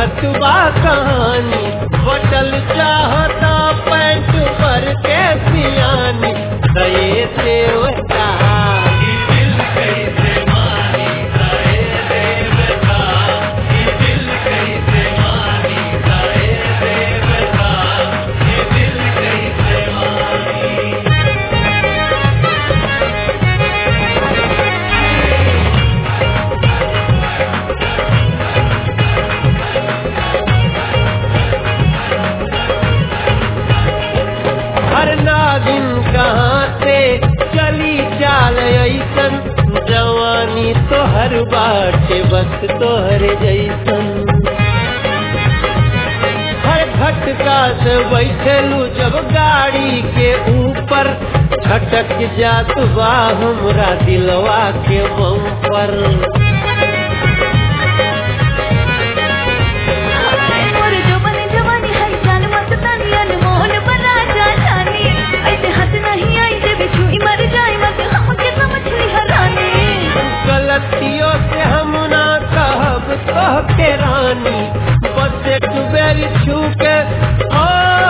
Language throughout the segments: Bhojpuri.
चलत बा कहानी बटल चाहता पैंट पर के सियानी दये देवता हर नागिन कहाँ से चली चाल ऐसन जवानी तो हर बाटे बस तोहर जैसन हर झटका से बैठलू जब गाड़ी के ऊपर छटक जात बा हमरा दिलवा के बम पर मोर जवानी जवानी है जान मत तानी अनमोल बना जा जानी ऐसे हाथ नहीं आई जे बिछुई मर जाए मत हमके समझ ली हरानी गलतियों से हम ना कहब तो के रानी बस एक बेरी छू के ओ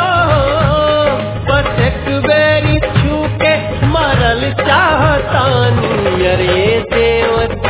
बस एक बेरी छू के मरल चाहतानी अरे देवता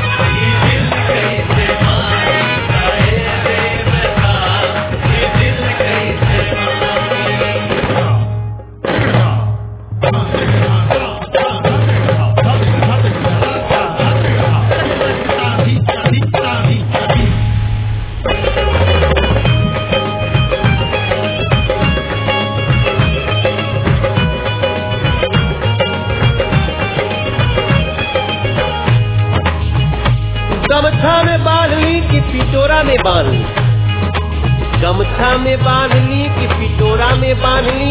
गमछा में बांध ली कि पिटोरा में बांध ली गमछा में बांध ली कि पिटोरा में बांध ली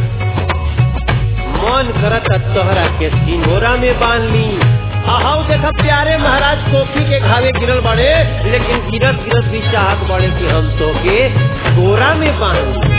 मन करत तोहरा के सिंगोरा में बांध ली अहाउ देखा प्यारे महाराज कोफी के घावे गिरल बड़े लेकिन गिरत गिरत भी चाहत बड़े कि हम तो के गोरा में बांध ली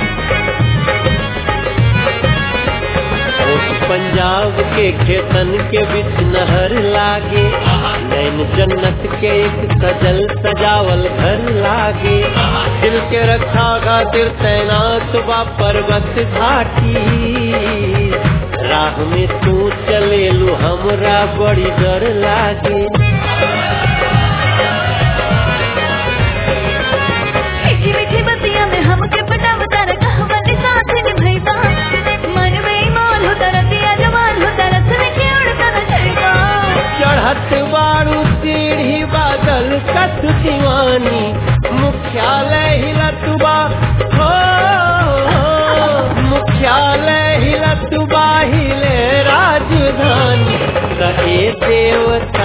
उस पंजाब के खेतन के बीच नहर लागे नैन जन्नत के एक सजल सजावल घर लागे दिल के रक्षा खातिर तैनात बा पर्वत घाटी राह में तू चलेलू हमरा बड़ी डर लागे मीठी मीठी बतिया में हमके पटावता रे कहवन साथ निभैबा मन बेईमान होता रतिया जवान होता रसने के उड़ता न छैबा चढ़त बारू सीढ़ी बादल कत दीवानी मुख्यालय हिलतुबा हो मुख्यालय हिलतुबा हिले राजधानी कहे देवता